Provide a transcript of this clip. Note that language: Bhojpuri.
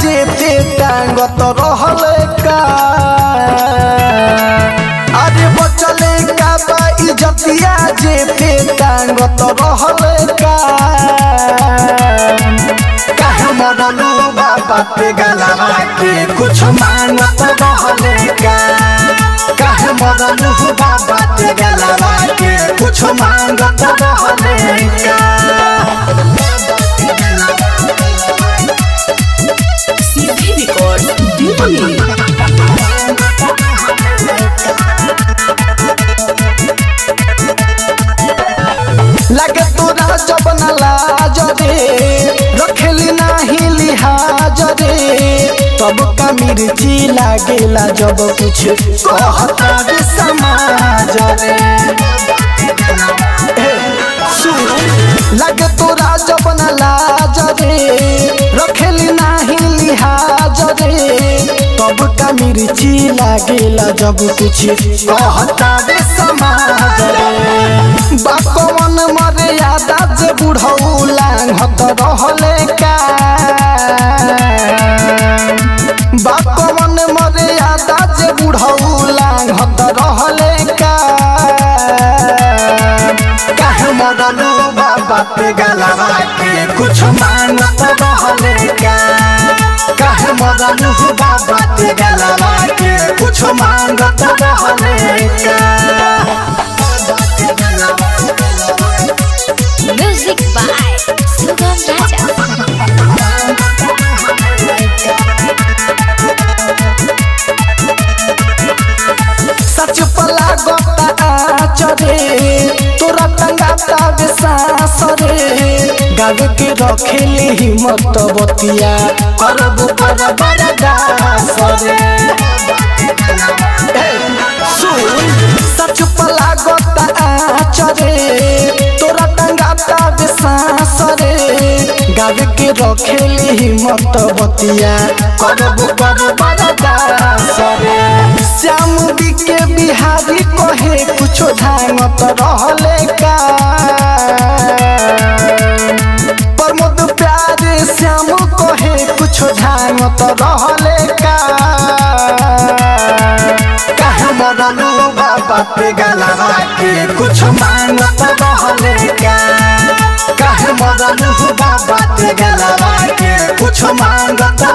जे पे टांगत रहले का अरे बचले का बा इज्जतिया जे पे टांगत रहले का काहे मरलू बाबा पे गलवा के कुछ मांगत रहले का काहे मरलू बाबा पे गलवा के कुछ मांगत रहले का सीधे रिकॉर्ड दिल्ली लगे तोरा जब न लाज रे रखेली नाही लिहाज रे तब का मिर्ची लागेला जब कुछ कहता रे समाज रे ए, सुन लगे तोरा जब न लाज रे रखेली नाही लिहाज रे तब का मिर्ची लागेला जब कुछ कहता रे समाज रे बापवन मर्यादा जे बुढ़ऊ लांघत रहले का बापवन मर्यादा जे बुढ़ऊ लांघत रहले का काहे मरलू बाबा पे गलवा के कुछ मांगत रहले का काहे मरलू बाबा पे गलवा के कुछ मांगत रहले का Music by Sugam Raja. सच पला गोता आचरे तोरा टंगाता विश्वास रे गावे के रखेली हिम्मत बतिया करब कर बरदास रे ए, सुन सच पला गोता आचरे तोरा टंगाता विश्वास रे गावे के रखेली हिम्मत बतिया करब कर बरदास रे श्याम के बिहारी कहे कुछो धांगत रहले का प्रमोद प्यारे श्याम कहे कुछो धांगत रहले का काहे मरलू बाबा पे गलवा के कुछ मांगत रहले का काहे मरलू बाबा पे गलवा के कुछ मांगत